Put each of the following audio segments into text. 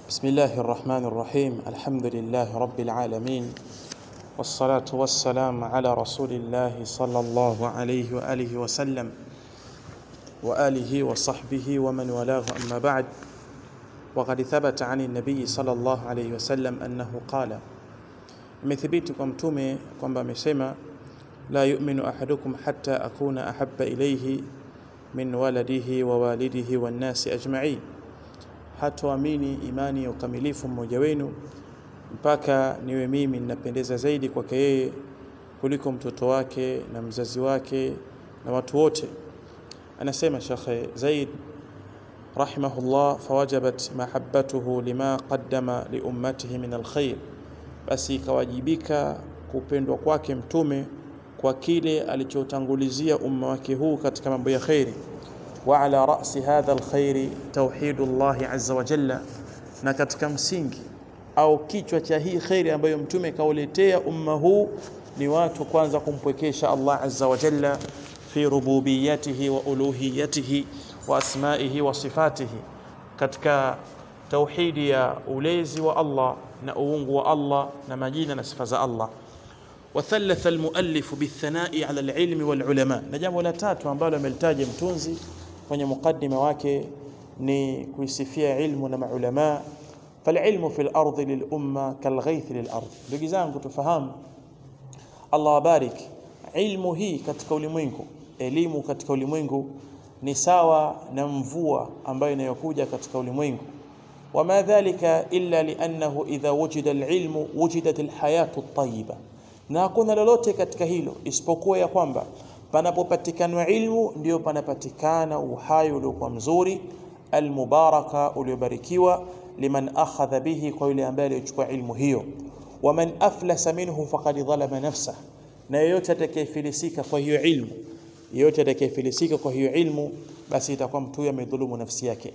بسم الله الرحمن الرحيم الحمد لله رب العالمين والصلاة والسلام على رسول الله صلى الله عليه وآله وسلم وآله وصحبه ومن والاه أما بعد وقد ثبت عن النبي صلى الله عليه وسلم أنه قال imethibiti kwa mtume kwamba amesema la yu'minu ahadukum hatta akuna ahabba ilayhi min waladihi wa walidihi wan nasi ajma'in hatoamini imani ya ukamilifu mmoja wenu mpaka niwe mimi ninapendeza zaidi kwake yeye kuliko mtoto wake na mzazi wake na watu wote anasema Sheikh Zaid rahimahullah fawajabat mahabbatuhu lima qaddama li ummatihi min alkhair basi ikawajibika kupendwa kwake mtume kwa kile alichotangulizia umma wake huu katika mambo ya khairi wa ala ra'si hadha alkhairi tauhidullah azza wa jalla na katika msingi au kichwa cha hii khairi ambayo mtume kauletea umma huu ni watu kwanza kumpwekesha Allah azza wa jalla fi rububiyatihi wa uluhiyatihi wa asmaihi wa sifatihi katika tauhidi ya ulezi wa Allah na uungu wa Allah na majina na sifa za Allah وثلث المؤلف بالثناء على العلم والعلماء na jambo la tatu ambalo amelitaja mtunzi kwenye mukaddima wake ni kuisifia ilmu na maulama فالعلم في الارض للامه كالغيث للارض ndugu zangu tufahamu Allah wabarik ilmu hii katika ulimwengu elimu katika ulimwengu ni sawa na mvua ambayo inayokuja katika ulimwengu وما ذلك إلا لأنه إذا وجد العلم وجدت الحياة الطيبة na hakuna lolote katika hilo isipokuwa ya kwamba panapopatikana ilmu ndio panapatikana uhai uliokuwa mzuri almubaraka uliobarikiwa liman akhadha bihi kwa yule ambaye alichukua ilmu hiyo waman aflasa minhu faqad dhalama nafsah na yeyote atakayefilisika kwa hiyo ilmu yeyote atakayefilisika kwa hiyo ilmu basi itakuwa mtu huyo amedhulumu nafsi yake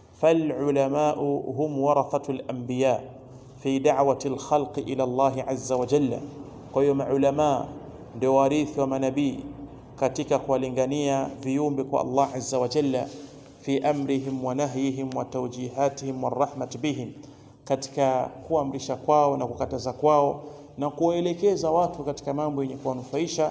فالعلماء هم ورثة الأنبياء في دعوة الخلق إلى الله عز وجل kwa hiyo maulama ndio warithi wa manabii katika kuwalingania viumbe kwa Allah azza wa jalla fi amrihim wa nahyihim wa tawjihatihim wa rahmat bihim katika kuamrisha kwao na kukataza kwao na kuwaelekeza watu katika mambo yenye kuwanufaisha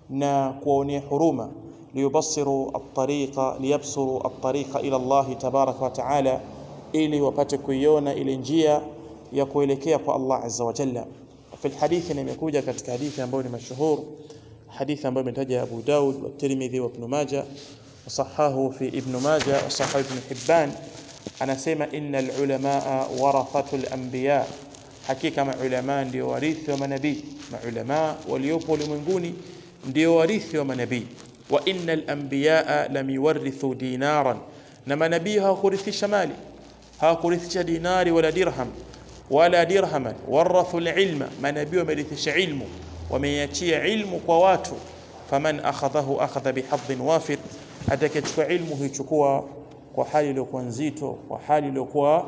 na kuwaonea huruma liyubassiru at-tariqa liyabsuru at-tariqa ila Allah tabaraka wa taala ili wapate kuiona ile njia ya kuelekea kwa Allah azza wa jalla في الحديث imekuja katika hadithi ambayo ni mashuhur hadithi ambayo imetaja Abu Daud wa Tirmidhi wa Ibn Majah wasahahu fi Ibn Majah wasahahu Ibn Hibban anasema innal ulamaa warathatul anbiya hakika maulama ndio warithi wa manabii maulama waliopo ulimwenguni ndio warithi wa manabii wa innal anbiya lam yuwarithu dinaran na manabii hawakurithisha mali hawakurithisha dinari wala dirham wala dirhaman warathu alilma manabii wamerithisha ilmu wameiachia ilmu kwa watu faman akhadhahu akhadha bihadhin wafir atakayechukua ilmu huichukua kwa hali iliyokuwa nzito kwa hali iliyokuwa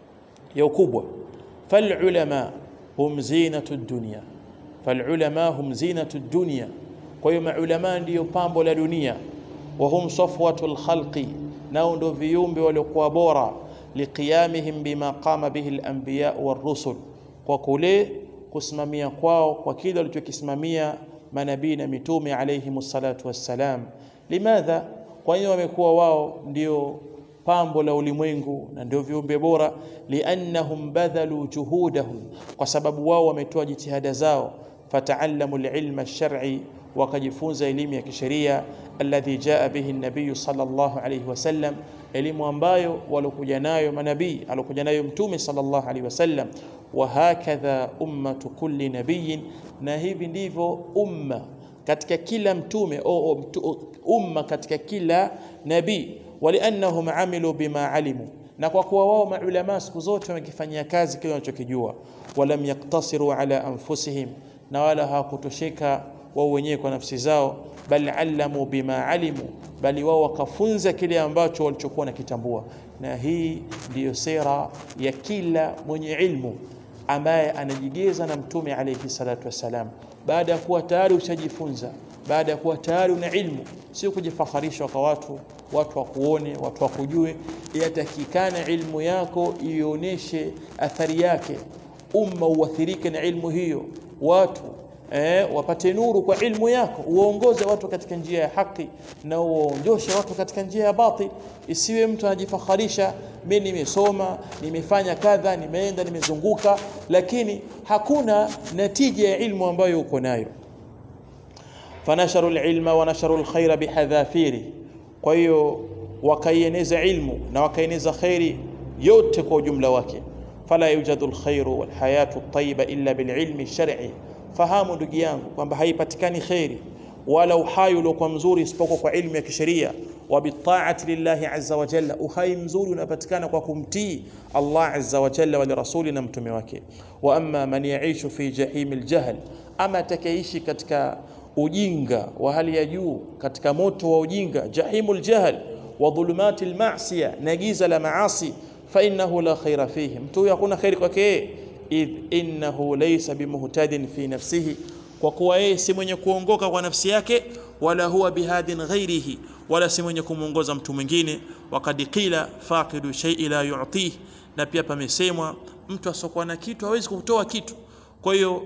ya ukubwa falulama hum zinatu dunya falulama hum zinatu dunya kwa hiyo maulama ndiyo pambo la dunia wa hum safwatul khalqi nao ndio viumbe waliokuwa bora liqiyamihim bima qama bihi al-anbiya war-rusul kwa kule kusimamia kwao kwa kile walichokisimamia manabii na mitume alayhi salatu wassalam limadha kwa hiyo wamekuwa wao ndio pambo la ulimwengu na ndio viumbe bora liannahum badhalu juhudahum kwa sababu wao wametoa jitihada zao fataallamu al-ilma ash-shar'i wakajifunza elimu ya kisheria alladhi jaa bihi an-nabiy sallallahu alayhi wasallam elimu ambayo walokuja nayo manabii alokuja nayo mtume sallallahu alaihi wasallam wa hakadha ummatu kulli nabiyin na hivi ndivyo umma katika kila mtume au umma katika kila nabii waliannahum amilu bima alimu na kwa kuwa wao maulama siku zote wamekifanyia kazi kile wanachokijua walam yaktasiru ala anfusihim na wala hawakutosheka wao wenyewe kwa nafsi zao bal allamu bima alimu bali wao wakafunza kile ambacho walichokuwa nakitambua na hii ndiyo sera ya kila mwenye ilmu ambaye anajigeza na mtume alayhi salatu wassalam baada ya kuwa tayari ushajifunza baada ya kuwa tayari una ilmu sio kujifakharisha kwa watu watu wakuone watu wakujue yatakikana ilmu yako ionyeshe athari yake umma uathirike na ilmu hiyo watu eh, wapate nuru kwa ilmu yako uongoze watu katika njia ya haki na uondoshe watu katika njia ya batil isiwe mtu anajifakharisha mimi nimesoma nimefanya kadha nimeenda nimezunguka lakini hakuna natija ya ilmu ambayo uko nayo fanasharu alilma wa nasharu alkhaira bihadhafiri kwa hiyo wakaieneza ilmu na wakaieneza khairi yote kwa ujumla wake fala yujadu alkhairu walhayatu at-tayyiba illa bililmi shar'i fahamu ndugu yangu kwamba haipatikani khairi wala uhai uliokuwa mzuri isipokuwa kwa ilmu ya kisheria wa bitaati lillahi azza wa jalla uhai mzuri unapatikana kwa kumtii Allah azza wa jalla wa rasuli na mtume wake wa amma man yaishu fi jahim aljahl ama atakayeishi katika ujinga wa hali ya juu katika moto wa ujinga jahimul jahl wa dhulumati almasiya na giza la maasi fa innahu la khaira fihi mtu huyo hakuna khairi kwake idh innahu laysa bimuhtadin fi nafsihi kwa kuwa yeye si mwenye kuongoka kwa nafsi yake wala huwa bihadin ghairihi wala si mwenye kumuongoza mtu mwingine wakad qila faqidu shay'i la yu'tih na pia pamesemwa mtu asokuwa na kitu hawezi kutoa kitu kwa hiyo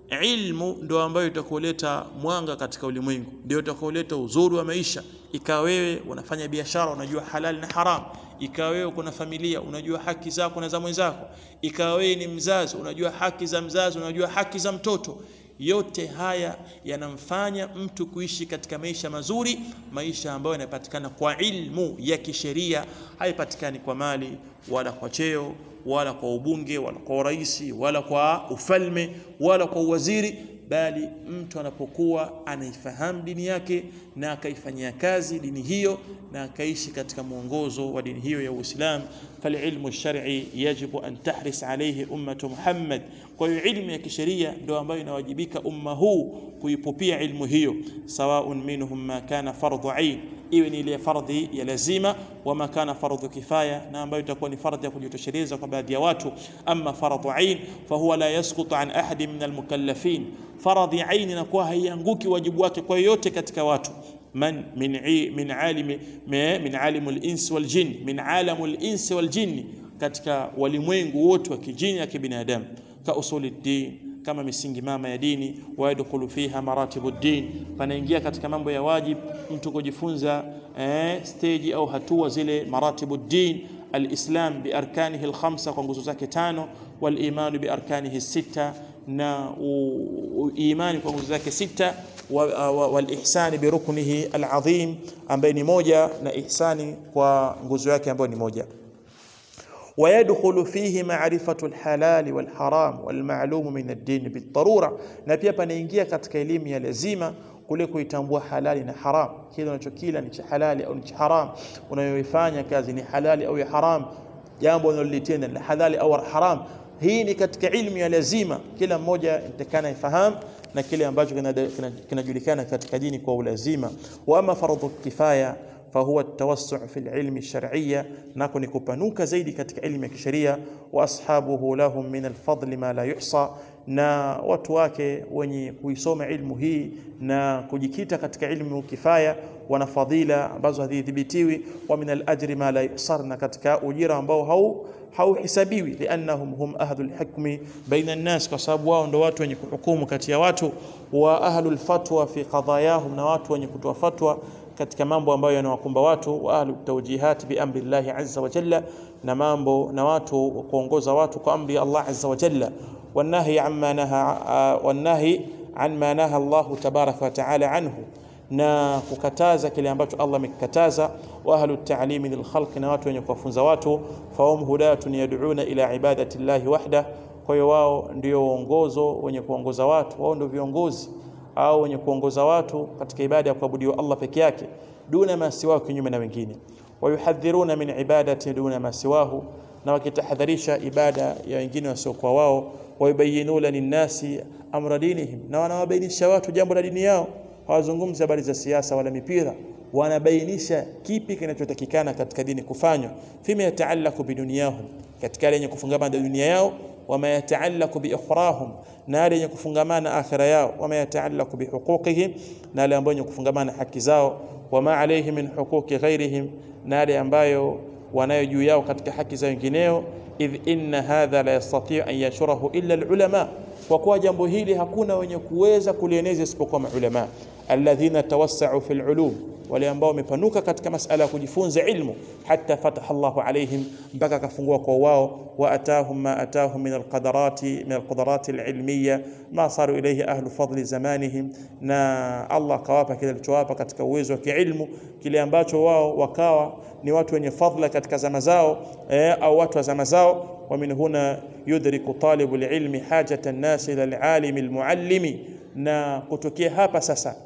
ilmu ndio ambayo itakuleta mwanga katika ulimwengu ndio itakuleta uzuri wa maisha ikawa wewe unafanya biashara unajua halal na haram ikawa wewe kuna familia unajua haki zako na za mwenzako ikawa wewe ni mzazi unajua haki za mzazi unajua haki za mtoto yote haya yanamfanya mtu kuishi katika maisha mazuri maisha ambayo yanapatikana kwa ilmu ya kisheria haipatikani kwa mali wala kwa cheo wala kwa ubunge wala kwa urais wala kwa ufalme wala kwa uwaziri bali mtu anapokuwa anaifahamu dini yake na akaifanyia kazi dini hiyo na akaishi katika mwongozo wa dini hiyo ya Uislamu falilmu shar'i yajibu an tahris alayhi ummatu Muhammad kwa hiyo ilmu ya kisheria ndio ambayo inawajibika umma huu kuipupia ilmu hiyo sawaun minhum ma kana fardhu ain iwe ni ile fardhi ya lazima wama kana fardhu kifaya na ambayo itakuwa ni fardhi ya kujitosheleza kwa baadhi ya watu ama fardhu ain fahuwa la yasqutu an ahadi min almukallafin faradhi ain inakuwa haianguki wajibu wake kwa yote katika watu من من عي من عالم من عالم الانس والجن من عالم الانس والجن katika walimwengu wote wa kijini na kibinadamu ka usuli din kama misingi mama ya dini wayadkhulu fiha maratibu din panaingia katika mambo ya wajib mtu kujifunza eh, stage au hatua zile maratibu din alislam biarkanihi alkhamsa kwa nguzo zake tano walimanu biarkanihi sita na imani kwa nguzo zake sita والإحسان بركنه العظيم ambaye ni moja na ihsani kwa nguzo yake ambayo ni moja ويدخل فيه معرفة الحلال والحرام والمعلوم من الدين بالضرورة na pia panaingia katika elimu ya lazima kule kuitambua halali na haram kile unachokila ni cha halali au ni cha haram unayoifanya kazi ni halali au ya haram jambo unalolitenda ni halali au haram hii ni katika ilmu ya lazima kila mmoja nitakana ifahamu na kile ambacho kinajulikana katika dini kwa ulazima wa ama fardhu kifaya fahuwa tawassu fi alilmi alshar'iyya nako ni kupanuka zaidi katika elimu ya kisheria wa ashabuhu lahum min alfadli ma la yuhsa na watu wake wenye kuisoma ilmu hii na kujikita katika ilmu kifaya wana fadhila ambazo hazidhibitiwi wa min alajri ma la yuhsar na katika ujira ambao hau hauhisabiwi liannahum hum ahlul hukmi baina an-nas kwa sababu wao ndo watu wenye kuhukumu kati ya watu wa ahlul fatwa fi qadayahum na watu wenye kutoa fatwa katika mambo ambayo yanawakumba watu wa ahlut tawjihat bi amri Allah azza wa jalla na mambo na watu kuongoza watu kwa amri Allah azza wa jalla wanahi amma naha wanahi an ma naha Allah tabaraka wa taala anhu na kukataza kile ambacho Allah amekikataza wa ahlut ta'limi lil khalq na watu wenye kuwafunza watu fahum hudatun yad'una ila ibadati llahi wahda kwa hiyo wao ndio uongozo wenye kuongoza watu wao ndio viongozi au wenye kuongoza watu katika ibada ya kuabudiwa Allah peke yake duna ma siwahu kinyume na wengine wayuhadhiruna min ibadati duna ma siwahu na wakitahadharisha ibada ya wengine wasiokuwa wao wayubayinuna linnasi amra dinihim na wanawabainisha watu jambo la dini yao hawazungumzi habari za siasa wala mipira wanabainisha kipi kinachotakikana katika dini kufanywa fima yataalaku biduniyahum katika lenye kufungamana na dunia yao wama yataallaqu biukhrahum na yale yenye kufungamana akhira yao wama yataallaqu bihuquqihim na yale ambayo yenye kufungamana haki zao wama alayhi min huquqi ghairihim na yale ambayo wanayo juu yao katika haki za wengineo idh inna hadha la yastati an yashurahu illa alulama kwa kuwa jambo hili hakuna wenye kuweza kulieneza isipokuwa maulama alladhina tawassau fi alulum wale ambao wamepanuka katika masala ya kujifunza ilmu hata fataha Allahu alaihim mpaka akafungua kwa wao wa atahum ma atahum min alqadarati min alqadarati alilmiya ma saru ilayhi ahlu fadli zamanihim na Allah akawapa kile alichowapa katika uwezo wa kiilmu kile ambacho wao wakawa ni watu wenye fadla katika zama zao eh, au watu wa zama zao ومن هنا يدرك طالب العلم حاجة الناس إلى العالم المعلم na kutokea hapa sasa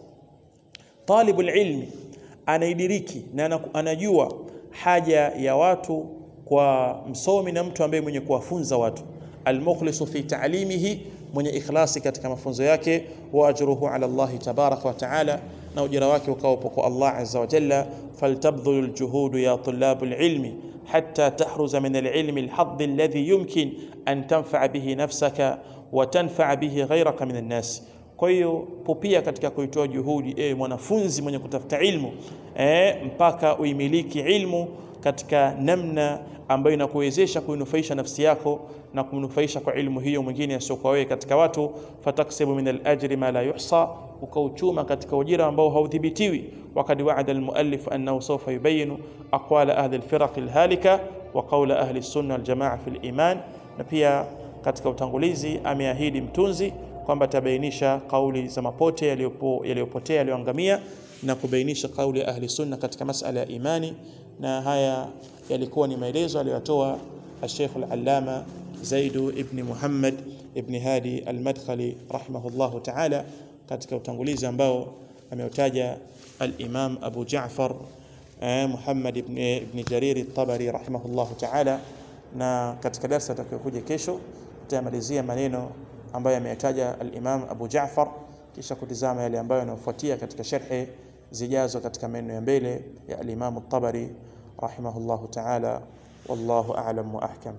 talibul ilmi anaidiriki na anajua haja ya watu kwa msomi na mtu ambaye mwenye kuwafunza watu almukhlisu fi ta'limihi mwenye ikhlasi katika mafunzo yake wa ajruhu ala Allah tabaraka wa taala na ujira wake ukawa kwa Allah azza wa jalla faltabdhulu aljuhud ya tulab alilmi حتى تحرز من العلم الحظ الذي يمكن أن تنفع به نفسك وتنفع به غيرك من الناس kwa hiyo popia katika kuitoa juhudi e, mwanafunzi mwenye kutafuta ilmu e, mpaka uimiliki ilmu katika namna ambayo inakuwezesha kuinufaisha nafsi yako na kumnufaisha kwa ilmu hiyo mwingine asiokuwa wewe katika watu fataksibu min alajri ma la yuhsa ukauchuma katika ujira ambao haudhibitiwi wakad waada almuallif annahu sawfa yubayinu aqwala ahli alfiraq alhalika wa qawla ahli alsunna waljamaa fi aliman na pia katika utangulizi ameahidi mtunzi kwamba atabainisha kauli za mapote yaliyopotea yaliyoangamia na kubainisha kauli ya ahli sunna katika masala ya imani na haya yalikuwa ni maelezo aliyotoa الشيخ العلامة زيد ابن محمد ابن هادي المدخلي رحمه الله تعالى katika utangulizi ambao ameutaja al-Imam Abu Ja'far Muhammad ibn, ibn Jarir at-Tabari rahimahullahu ta'ala na katika darasa tutakayokuja kesho tutamalizia maneno ambayo ameyataja al-Imam Abu Ja'far kisha kutizama yale ambayo yanayofuatia katika sharhi zijazo katika maneno ya mbele ya al-Imam at-Tabari rahimahullahu ta'ala wallahu a'lam wa ahkam